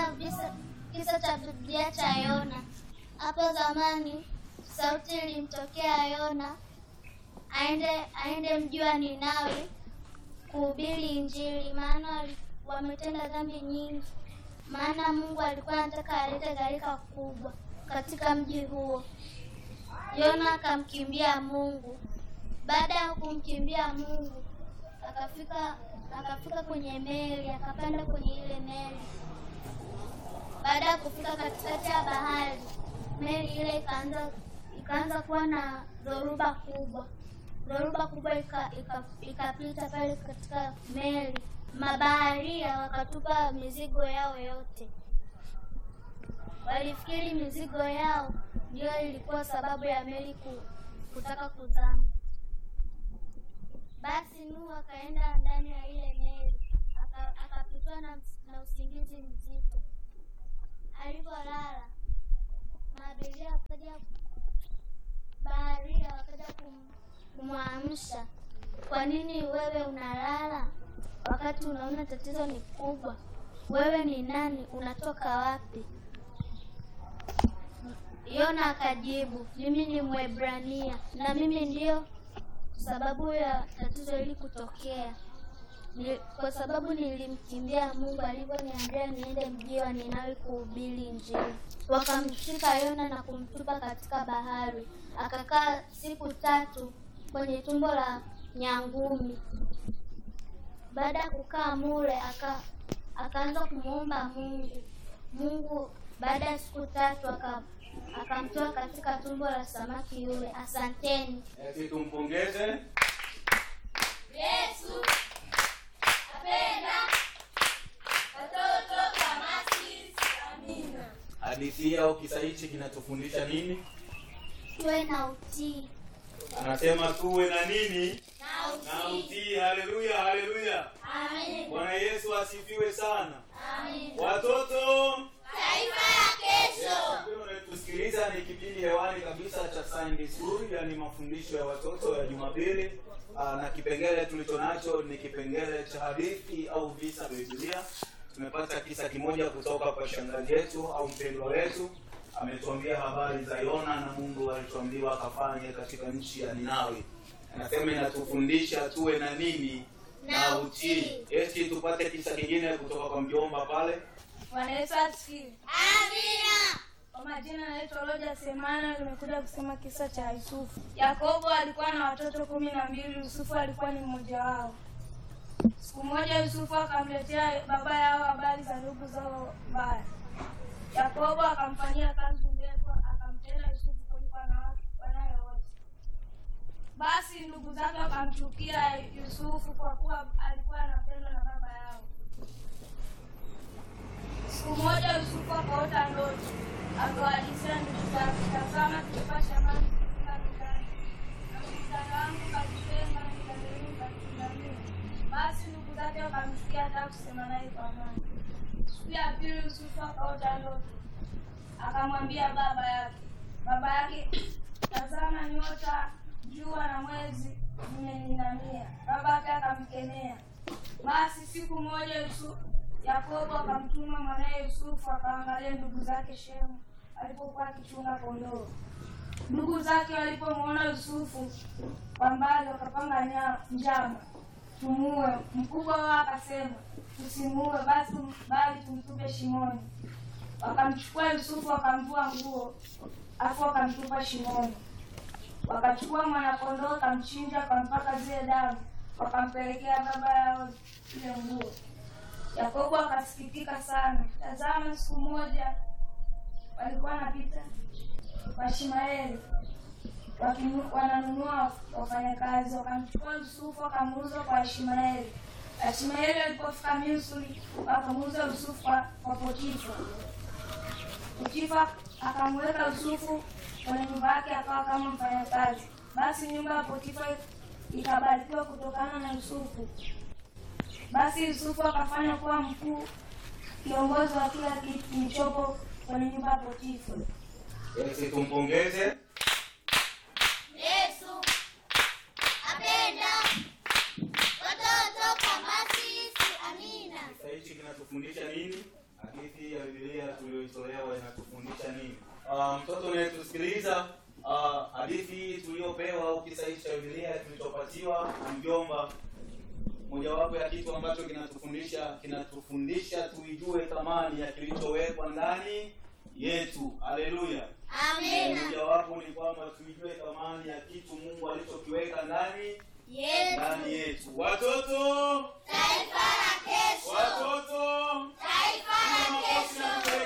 Tunajifunza visa, kisa cha Biblia cha Yona. Hapo zamani sauti ilimtokea Yona aende aende mji wa Ninawi kuhubiri Injili, maana wali- wametenda dhambi nyingi. Maana Mungu alikuwa anataka alete gharika kubwa katika mji huo. Yona akamkimbia Mungu. Baada ya kumkimbia Mungu, akafika akafika kwenye meli, akapanda kwenye ile meli. Baada ya kufika katikati ya bahari, meli ile ikaanza ikaanza kuwa na dhoruba kubwa. Dhoruba kubwa ika- ika- ikapita pale katika meli. Mabaharia wakatupa mizigo yao yote. Walifikiri mizigo yao ndio ilikuwa sababu ya meli ku, kutaka kuzama. Basi Nuhu akaenda ndani ya ile meli aka- akapitwa na, na usingizi mzito. Alivyolala maabiria wakaja, baharia wakaja kum, kumwamsha. Kwa nini wewe unalala wakati unaona tatizo ni kubwa? Wewe ni nani? Unatoka wapi? Yona akajibu, mimi ni Mwebrania na mimi ndiyo sababu ya tatizo hili kutokea. Ni, kwa sababu nilimkimbia Mungu alivyoniambia niende mji wa Ninawi kuhubiri Injili. Wakamshika Yona na kumtupa katika bahari, akakaa siku tatu kwenye tumbo la nyangumi. Baada ya kukaa mule, aka akaanza kumwomba Mungu. Mungu baada ya siku tatu aka akamtoa katika tumbo la samaki yule. Asanteni. Eti tumpongeze. Yesu apenda watoto kama sisi. Amina. Hadithi au kisa hichi kinatufundisha nini? Tuwe na utii. Anasema tuwe na nini? Na Na utii. utii. Haleluya, haleluya. Amen. Bwana Yesu asifiwe sana. Amen. Watoto Taifa ya kesho. tusikiliza ni kipindi hewani kabisa cha Sunday School, yani mafundisho ya watoto ya Jumapili. Aa, na kipengele tulicho nacho ni kipengele cha hadithi au visa vya Biblia. Tumepata kisa kimoja kutoka kwa shangazi yetu au mpendwa wetu, ametuambia habari za Yona na Mungu alichoambiwa akafanye katika nchi ya Ninawi. Anasema inatufundisha tuwe na nini Na utii. Eti tupate kisa kingine kutoka kwa mjomba pale. Bwana Yesu asifiwe. Amina. Kwa majina naitwa Roja Semana, nimekuja kusema kisa cha Yusufu. Yakobo alikuwa na watoto kumi na mbili, Yusufu alikuwa ni mmoja wao. Siku moja Yusufu akamletea baba yao habari za ndugu zao mbaya. Yakobo akamfanyia kazi ndefu, akamtenda Yusufu kuliko wanawake wanawe wote. Basi ndugu zake wakamchukia Yusufu kwa kuwa alikuwa anapendwa na baba yao. Siku moja Yusufu akaota ndoto, akawahadithia ndugu zake, tazama, tulikuwa shambani tukifunga mizani, na mizani wangu kajitenga, na mizani yenu katundamia. Basi ndugu zake wakamchukia, hata kusema naye kwa amani. Siku ya pili Yusufu akaota ndoto, akamwambia baba yake, baba yake, tazama, nyota, jua na mwezi vimeninamia. Baba yake akamkemea. Basi siku moja Yusufu Yakobo akamtuma mwanaye Yusufu akaangalia ndugu zake Shemu alipokuwa akichunga kondoo. Ndugu zake walipomwona Yusufu kwa mbali, wakapanga nya- njama tumuue. Mkubwa wao akasema, tusimuue basi, bali tumtupe shimoni. Wakamchukua Yusufu wakamvua nguo, afu wakamtupa shimoni. Wakachukua mwanakondoo, wakamchinja, wakampaka zile damu, wakampelekea baba yao ile nguo. Yakobo akasikitika sana. Tazama, siku moja walikuwa wanapita Washmaeli wakinu- wananunua wafanyakazi, wakamchukua Yusufu wakamuuza kwa Ishmaeli. Ishmaeli alipofika Misri wakamuuza Yusufu kwa, kwa Potifa. Potifa akamweka Yusufu kwenye nyumba yake akawa kama mfanyakazi. Basi nyumba ya Potifa ikabarikiwa kutokana na Yusufu. Basi Yusufu akafanya kuwa mkuu kiongozi wa kila kitu kilichopo kwenye nyumba ya Potifa. Eti tumpongeze. Yesu apenda watoto kama sisi. Amina. Kisa hichi kinatufundisha nini? Hadithi ya Biblia tutapatiwa na mjomba. Mojawapo ya kitu ambacho kinatufundisha kinatufundisha tuijue thamani ya kilichowekwa ndani yetu. Haleluya! Amina. Mojawapo ni kwamba tuijue thamani ya kitu Mungu alichokiweka ndani Yetu. ndani yetu. Watoto, Taifa la kesho. watoto, Taifa la kesho.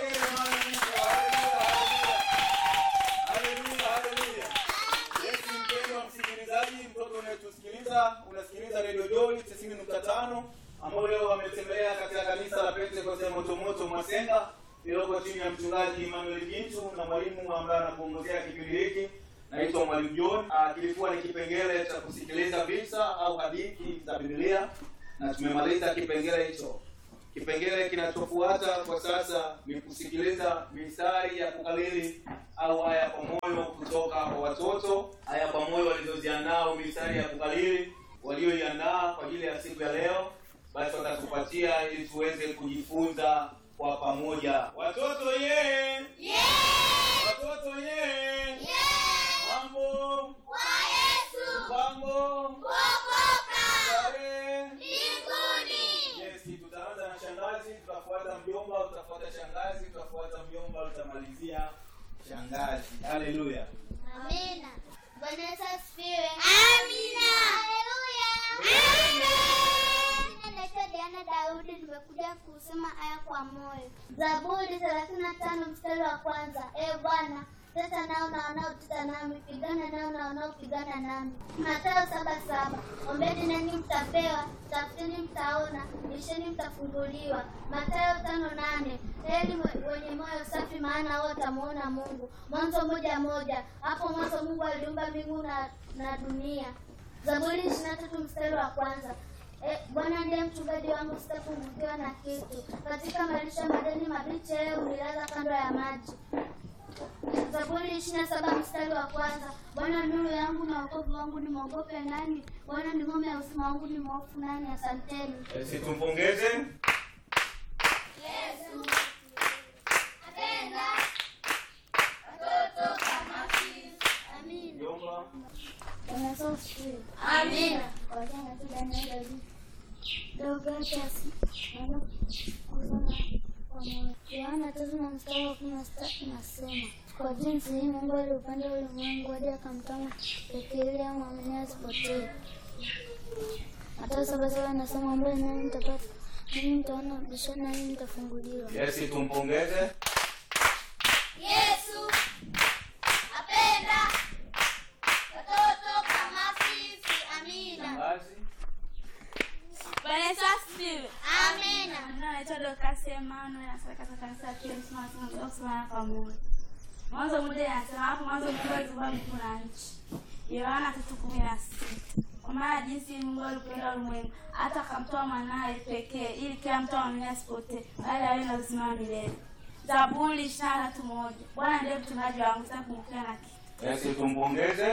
Haleluya, haleluya. Yesu mpendwa msikilizaji, mtoto unayetusikiliza, unasikiliza Radio Joy 90.5 ambao leo wametembelea katika kanisa la Pentecost ya Motomoto Mwasenga lililoko chini ya mchungaji Emmanuel Gintu na mwalimu ambaye anakuongozea kipindi hiki naitwa Mwalimu John. Ah, kilikuwa ni kipengele cha kusikiliza visa au hadithi za Biblia na tumemaliza kipengele hicho. Kipengele kinachofuata kwa sasa ni kusikiliza mistari ya kukalili au aya kwa moyo kutoka kwa watoto, aya kwa moyo walizoziandaa, mistari ya kukalili walioiandaa kwa ajili ya siku ya leo, basi watatupatia ili tuweze kujifunza kwa pamoja. Watoto ye, watoto ye, mambo Kwa Yesu. mambo Kuokoka. starehe Mbinguni. Yes, tutaanza na shangazi, tutafuata mjomba, tutafuata shangazi, tutafuata mjomba, tutamalizia shangazi. Haleluya. Amina. Bwana Yesu asifiwe. Amina. Haleluya. Jina naitwa Diana Daudi, nimekuja kusema aya kwa moyo. Zaburi 35 mstari wa kwanza. E Bwana, teta nao na wanaoteta nami, pigana nao na wanaopigana nami. Mathayo saba saba. Ombeni nanyi mtapewa, tafuteni mtaona, bisheni mtafunguliwa. Mathayo tano nane. Heri mwe- wenye moyo safi, maana hao watamuona Mungu. Mwanzo moja moja. Hapo mwanzo Mungu aliumba mbingu na, na dunia. Zaburi ishirini na tatu mstari wa kwanza. E, Bwana ndiye mchungaji wangu, sitapungukiwa na kitu. Katika malisho ya majani mabichi, yeye hunilaza kando ya maji. Zaburi ishirini na saba mstari wa kwanza. Bwana nuru yangu na wokovu wangu, nimwogope nani? Bwana ni ngome ya uzima wangu, ni mwofu nani? Asanteni. Basi tumpongeze. Yesu. Apenda. Watoto kama sisi. Amina. Mjomba. Bwana Yesu asifiwe. Amina. Kwa jina la Daniel Daudi. Deogratias. Naomba kusoma kwa moyo. Yohana tatu na mstari wa kumi na sita inasema kwa jinsi hii Mungu aliupenda ulimwengu hadi akamtoa pekee ili amwamini asipotee. Mathayo saba saba inasema ombeni nanyi mtapata, nanyi mtaona, bisheni nanyi mtafunguliwa. Yes, tumpongeze. Yesu. Apenda. Watoto kama sisi. Amina. Shangazi. Bwana Yesu asifiwe. Amina. Jina naitwa Dorcas Emmanuel, nasali katika kanisa la Kiinjili Masihi kusimama pamoja. Mwanzo mmoja inasema hapo mwanzo Mungu aliumba mbingu na nchi. Yohana tatu kumi na sita. Kwa maana jinsi Mungu alipenda ulimwengu hata akamtoa mwanawe pekee ili kila mtu amwamini asipotee bali awe na uzima wa milele. Zaburi ishirini na tatu moja. Bwana ndiye mchungaji wangu, sitapungukiwa na kitu. Yes, tumpongeze.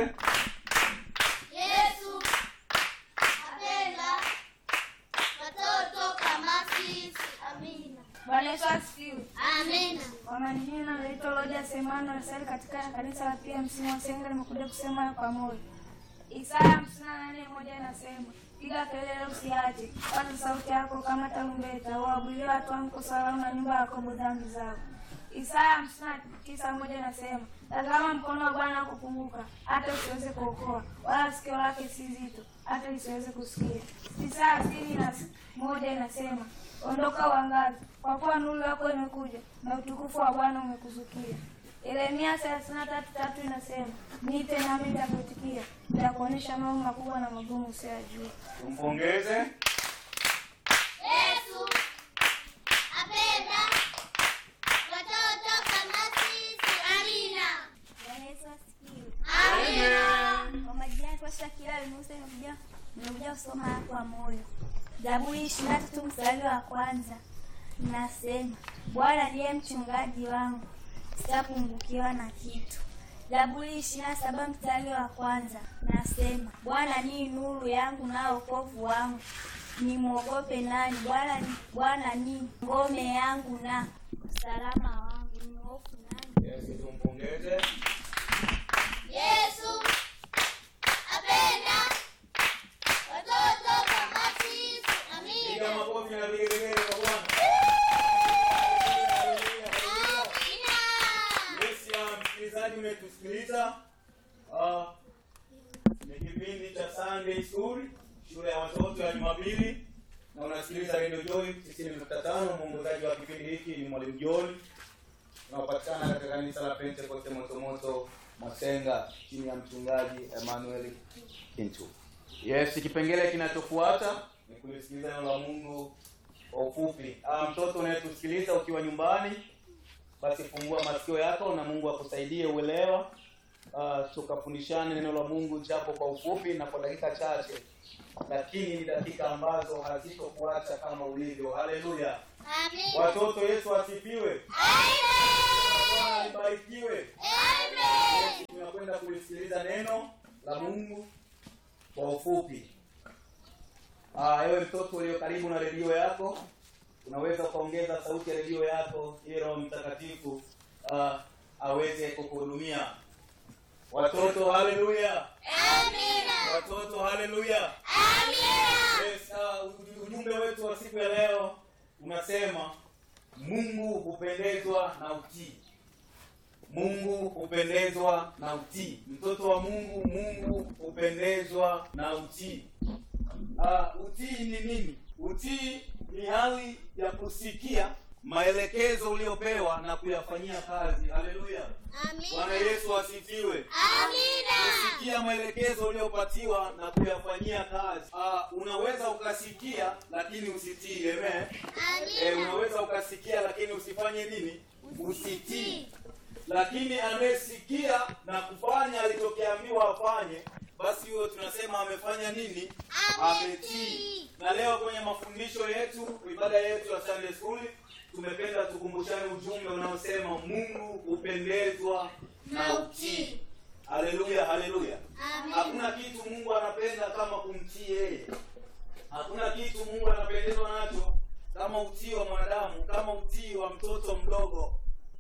Yesu. Apenda. Watoto kama sisi. Amina. Bwana Yesu asifiwe. Amina. Kwa majina naitwa Roja Semano, nasali katika kanisa la PMC Mwasenga. Nimekuja kusema haya pamoja. Isaya hamsini na nane moja inasema piga kelele usiache, paza sauti yako kama tarumbeta, uwahubirie watu wangu kosa lao na nyumba ya Yakobo dhambi zao. Isaya hamsini na tisa moja inasema tazama, mkono wa Bwana kupunguka hata usiweze kuokoa, wala sikio lake si zito hata lisiweze kusikia. Isaya hamsini na moja inasema ondoka uangaze, kwa kuwa nuru yako imekuja na utukufu wa Bwana umekuzukia. Yeremia thelathini na tatu tatu inasema niite nami nitakuitikia, nitakuonyesha mambo makubwa na magumu usiyajua. Tumpongeze. Yesu. Apenda. Watoto kama sisi. Amina. Bwana Yesu asifiwe. Amina. Kwa majina yako Shakira Musa, nimekuja nimekuja kusoma haya kwa moyo. Zaburi ishirini na tatu mstari wa kwanza nasema, Bwana ndiye mchungaji wangu, sitapungukiwa na kitu. Zaburi ishirini na saba mstari wa kwanza nasema, Bwana ni nuru yangu na wokovu wangu, nimwogope nani? Bwana ni Bwana ni ngome yangu na usalama wangu, ni hofu nani? Yes, tumpongeze. Yesu. Apenda. Sunday School, shule ya watoto ya Jumapili, na unasikiliza Radio Joy 90.5. Mwongozaji wa kipindi hiki ni Mwalimu John, unaopatikana katika kanisa la Pentecost Motomoto Masenga, chini ya mchungaji Emmanuel Kintu. Yes, kipengele kinachofuata ni kulisikiliza neno la Mungu kwa ufupi. Ah, mtoto unayetusikiliza ukiwa nyumbani, basi fungua masikio yako na Mungu akusaidie uelewa. Uh, tukafundishane neno la Mungu japo kwa ufupi na kwa dakika chache, lakini ni dakika ambazo hazitokuacha kama ulivyo. Haleluya! Amen. Watoto, Yesu asifiwe. Bwana libarikiwe. Yes, tunakwenda kulisikiliza neno la Mungu kwa ufupi. Ah, ewe mtoto ulio karibu na redio yako, unaweza ukaongeza sauti ya redio yako ili Roho Mtakatifu ah, aweze kukuhudumia. Watoto, haleluya! Watoto, haleluya! Yes, ah, uj- ujumbe wetu wa siku ya leo unasema Mungu hupendezwa na utii. Mungu hupendezwa na utii. Mtoto wa Mungu, Mungu hupendezwa na utii. Uh, utii ni nini? Utii ni hali ya kusikia maelekezo uliopewa na kuyafanyia kazi. Haleluya! Bwana Yesu asifiwe. Kusikia maelekezo uliyopatiwa na kuyafanyia kazi. Uh, unaweza ukasikia lakini usitii. Amen. Eh, unaweza ukasikia lakini usifanye nini? Usitii. Lakini anayesikia na kufanya alichokiambiwa afanye, basi huyo tunasema amefanya nini? Ametii. Na leo kwenye mafundisho yetu, ibada yetu ya Sunday School, tumependa tukumbushane ujumbe unaosema Mungu hupendezwa na utii. Haleluya, haleluya. Hakuna kitu Mungu anapenda kama kumtii yeye. Hakuna kitu Mungu anapendezwa nacho kama utii wa mwanadamu, kama utii wa mtoto mdogo.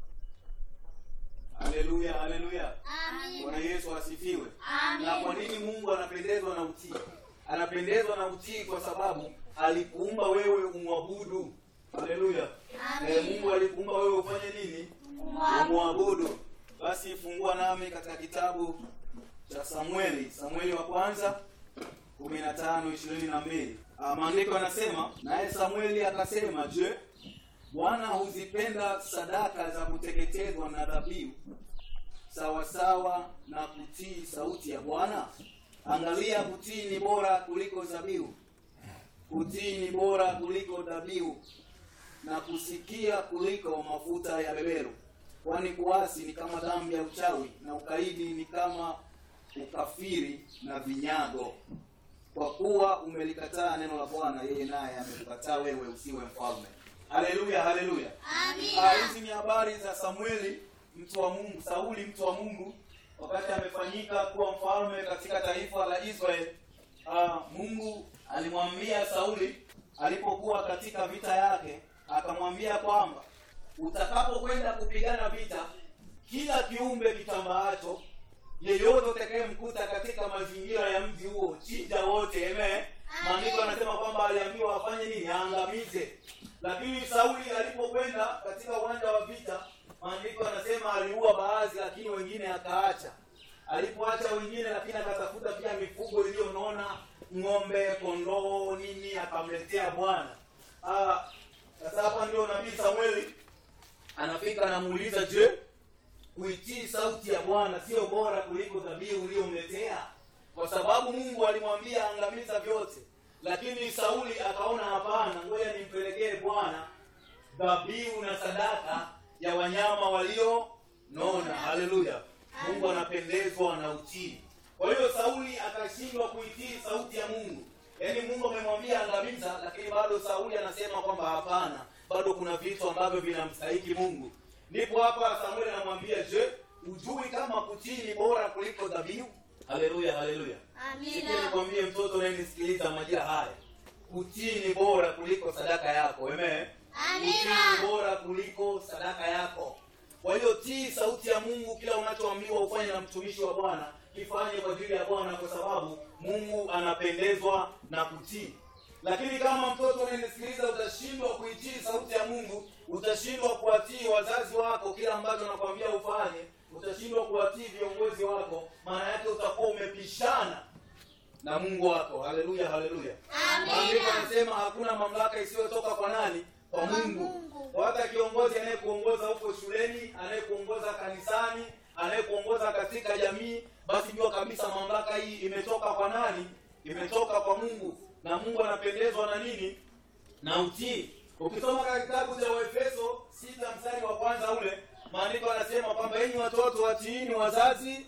Haleluya, haleluya. Bwana Yesu asifiwe. Na kwa nini Mungu anapendezwa na utii? Anapendezwa na utii kwa sababu alikuumba wewe umwabudu. Haleluya. Eh, Mungu alikuumba wewe ufanye nini? Umwabudu. Basi fungua nami katika kitabu cha Samueli, Samueli wa kwanza 15 22. Ah, Maandiko yanasema naye Samueli akasema, je, Bwana huzipenda sadaka za kuteketezwa na dhabihu sawa sawa na kutii sauti ya Bwana? Angalia, kutii ni bora kuliko dhabihu, kutii ni bora kuliko dhabihu, na kusikia kuliko mafuta ya beberu. Kwani kuasi ni kama dhambi ya uchawi, na ukaidi ni kama ukafiri na vinyago. Kwa kuwa umelikataa neno la Bwana, yeye naye amekukataa wewe usiwe mfalme. Haleluya, haleluya. Ah, Hizi ni habari za Samueli mtu wa Mungu, Sauli mtu wa Mungu, wakati amefanyika kuwa mfalme katika taifa la Israeli. Ah, Mungu alimwambia Sauli alipokuwa katika vita yake, akamwambia kwamba utakapokwenda kupigana vita, kila kiumbe kitambaacho yeyote utakayemkuta katika mazingira ya mji huo, chinja wote. Amen. Maandiko anasema kwamba aliambiwa afanye nini? Aangamize. Lakini Sauli alipokwenda katika uwanja wa vita, maandiko anasema aliua baadhi, lakini wengine akaacha. Alipoacha wengine, lakini akatafuta pia mifugo iliyonona, ng'ombe, kondoo, nini, akamletea Bwana. Ah, sasa hapa ndio nabii Samueli anafika anamuuliza, je, kuitii sauti ya Bwana sio bora kuliko dhabihu uliyomletea? Kwa sababu Mungu alimwambia angamiza vyote, lakini Sauli akaona hapana, ngoja nimpelekee Bwana dhabihu na sadaka ya wanyama walionona. Haleluya! Mungu anapendezwa na utii. Kwa hiyo Sauli akashindwa kuitii sauti ya Mungu, yaani Mungu amemwambia angamiza, lakini bado Sauli anasema kwamba hapana, bado kuna vitu ambavyo vinamstahiki Mungu. Ndipo hapa Samueli anamwambia, je, ujui kama kutii ni bora kuliko dhabihu? Haleluya, haleluya. Sikia nikwambie mtoto unayenisikiliza majira haya, kutii ni bora kuliko sadaka yako. Amen. Kutii ni bora kuliko sadaka yako. Kwa hiyo tii sauti ya Mungu, kila unachoambiwa ufanye na mtumishi wa Bwana, kifanye kwa ajili ya Bwana, kwa sababu Mungu anapendezwa na kutii. Lakini kama mtoto unayenisikiliza utashindwa kuitii sauti ya Mungu, utashindwa kuwatii wazazi wako kila ambacho nakwambia ufanye, utashindwa kuwatii viongozi wako, maana yake utakuwa umepishana na Mungu wako. Haleluya, haleluya. Maandiko yanasema hakuna mamlaka isiyotoka kwa nani? Kwa Mungu. Kwa hata kiongozi anayekuongoza huko shuleni, anayekuongoza kanisani, anayekuongoza katika jamii, basi jua kabisa mamlaka hii imetoka kwa nani? Imetoka kwa Mungu, na Mungu anapendezwa na nini? Na utii. Ukisoma katika kitabu cha Waefeso sita mstari wa kwanza ule maandiko yanasema kwamba enyi watoto watiini wazazi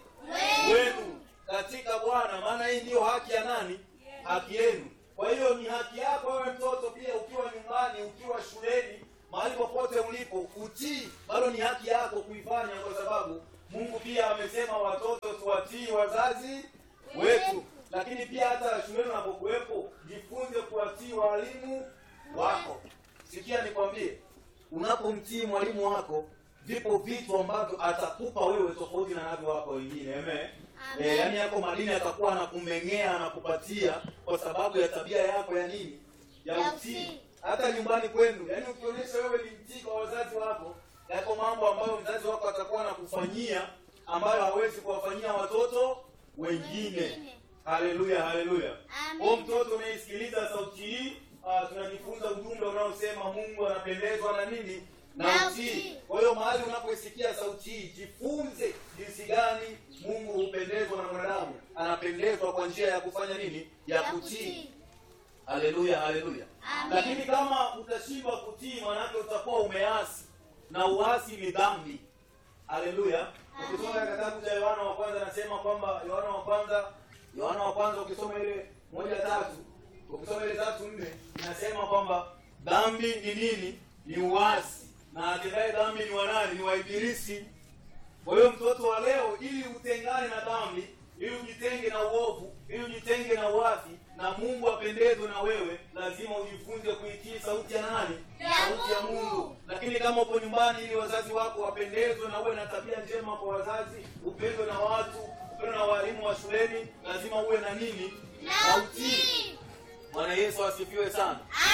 wenu katika Bwana, maana hii ndiyo haki ya nani? Haki yenu. Kwa hiyo ni haki yako wewe mtoto pia, ukiwa nyumbani, ukiwa shuleni, mahali popote ulipo, utii bado ni haki yako kuifanya, kwa sababu Mungu pia amesema watoto tuwatii wazazi wetu. Lakini pia hata shuleni unapokuwepo, jifunze kuwatii walimu wako. Sikia nikwambie, unapomtii mwalimu wako vipo vitu ambavyo atakupa wewe tofauti na navyo wako wengine. Amen. Eh, yaani yako madini atakuwa anakumeng'ea anakupatia kwa sababu ya tabia yako ya nini? Ya Ya utii. utii. Hata nyumbani kwenu, yaani ukionyesha wewe ni mtii kwa wazazi wako, yako mambo ambayo mzazi wako atakuwa anakufanyia ambayo hawezi kuwafanyia watoto wengine. Wengine. Haleluya, haleluya. Amen. Kwa mtoto unayesikiliza sauti hii, ah, tunajifunza ujumbe unaosema Mungu anapendezwa na nini? Na Na utii. utii. Kwa hiyo mahali unapoisikia sauti hii, jifunze jinsi gani Mungu hupendezwa na mwanadamu. Anapendezwa kwa njia ya kufanya nini? Ya Ya kutii. kutii. Haleluya, haleluya. Amen. Lakini kama utashindwa kutii, maanake utakuwa umeasi, na uasi ni dhambi. Haleluya. Amen. Ukisoma katika kitabu cha Yohana wa kwanza anasema kwamba Yohana wa kwanza Yohana wa kwanza ukisoma ile moja tatu ukisoma ile tatu nne inasema kwamba dhambi ni nini? Ni uasi, na atendaye dhambi ni wa nani? Ni wa Ibilisi. Kwa hiyo mtoto wa leo, ili utengane na dhambi, ili ujitenge na uovu, ili ujitenge na uasi, na Mungu apendezwe na wewe, lazima ujifunze kuitii sauti ya nani? Ya sauti ya Mungu. Mungu. Lakini kama upo nyumbani, ili wazazi wako wapendezwe na uwe na tabia njema kwa wazazi, upendwe na watu, upendwe na walimu wa shuleni, lazima uwe na nini? Na utii. Bwana Yesu asifiwe sana.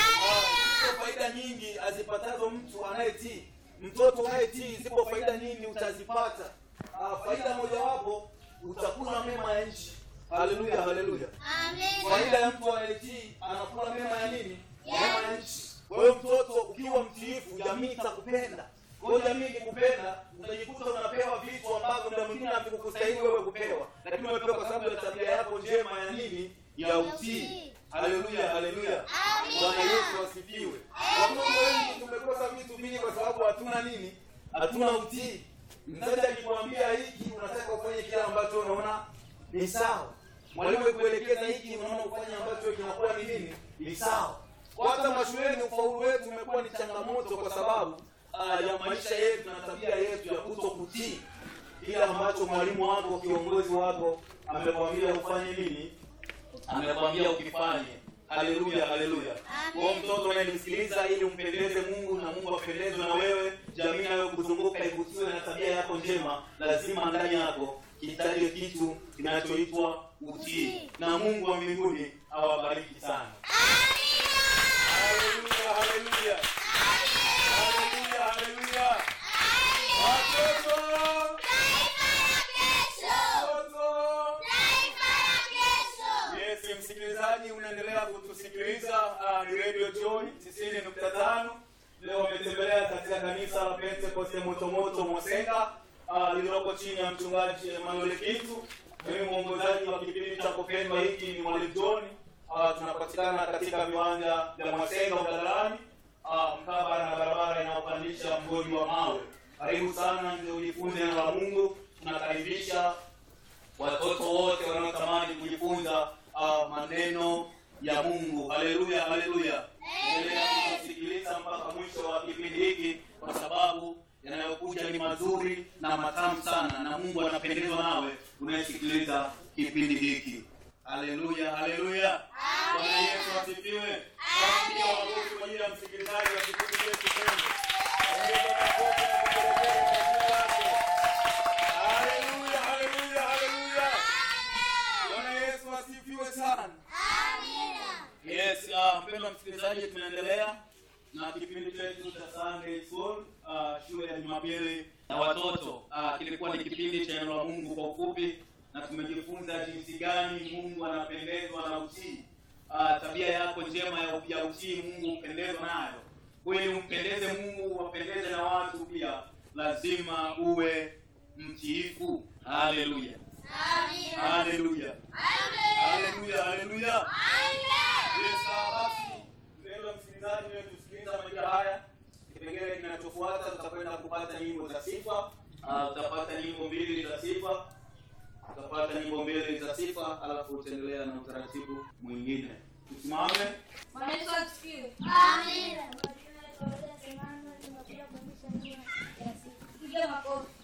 Ah, Zipo faida nyingi azipatazo mtu anayetii. Mtoto unayetii, zipo faida nyingi utazipata. Ah, faida mojawapo utakula mema ya nchi. Haleluya, haleluya. Amen. Faida ya mtu anayetii anakula mema ya nini? Ya Mema ya nchi. Kwa hiyo mtoto ukiwa mtiifu, jamii itakupenda. Kwa hiyo jamii ikikupenda, utajikuta unapewa vitu ambavyo muda mwingine havikukustahili wewe kupewa, lakini umepewa kwa sababu ya tabia yako njema ya nini? Ya utii. Haleluya, haleluya. Amina. Bwana Yesu asifiwe. Watoto wengi tumekosa vitu vingi kwa sababu hatuna nini? Hatuna utii. Mzazi akikwambia hiki, unataka ufanye kile ambacho unaona ni sawa. Mwalimu akuelekeza hiki, unaona ufanye ambacho kinakuwa ni nini? Ni sawa. Kwa hata mashuleni ufaulu wetu umekuwa ni changamoto kwa sababu ah, ya maisha yetu na tabia yetu ya kuto kutii kile ambacho mwalimu wako, kiongozi wako amekwambia ufanye nini? amekwambia ukifanye. Haleluya, haleluya. Amen. Kwa mtoto unayenisikiliza, ili umpendeze Mungu na Mungu apendezwe na wewe, jamii inayokuzunguka ivutiwe na tabia yako njema, lazima ndani yako kitaje kitu kinachoitwa utii, na Mungu wa mbinguni awabariki sana. Haleluya, haleluya. Haleluya, haleluya. Watoto, watoto. Yes, msikilizaji unaendelea kutusikiliza uh, ni Radio Joy 90.5. Leo wametembelea katika kanisa la Pentecoste Motomoto Mosenga uh, lililoko chini ya mchungaji Emmanuel Kitu. Mimi mwongozaji wa kipindi cha kupendwa hiki ni Mwalimu John. Uh, tunapatikana katika viwanja vya Mosenga Udalarani uh, mkabala na barabara inayopandisha mgodi wa mawe. Karibu sana ndio ujifunze neno la Mungu. Tunakaribisha watoto wote wanaotamani kujifunza uh, maneno ya Mungu. Haleluya, haleluya. Endelea kusikiliza mpaka mwisho wa kipindi hiki, kwa sababu yanayokuja ni mazuri na matamu sana, na Mungu anapendezwa nawe unayesikiliza kipindi hiki. Haleluya, haleluya. Bwana Yesu asifiwe. Basi wakofi kwa ajili ya msikilizaji wa kipindi chetu pendwa. Ongeza makofi na vigelegele kwa jina lake. Haleluya, haleluya, haleluya. Bwana Yesu asifiwe sana. Yes, uh, mpendwa msikilizaji, tunaendelea na kipindi chetu cha Sunday School, uh, shule ya Jumapili na watoto. Uh, kilikuwa ni kipindi cha neno la Mungu kwa ufupi, na tumejifunza jinsi gani Mungu anapendezwa na utii. Uh, tabia yako njema ya, ya utii Mungu hupendezwa nayo. Ili umpendeze Mungu, wapendeze na watu pia, lazima uwe mtiifu. Haleluya, Amina. haleluya, Amen. haleluya, haleluya. Amen. Yes, ah, basi mpendwa msikilizaji, wewe tusikiliza majira haya. Kipengele kinachofuata tutakwenda kupata nyimbo za sifa. Ah, Utapata nyimbo mbili za sifa, utapata nyimbo mbili za sifa, alafu utaendelea na utaratibu mwingine. Tusimame. Bwana Yesu asifiwe. Amina. Piga makofi.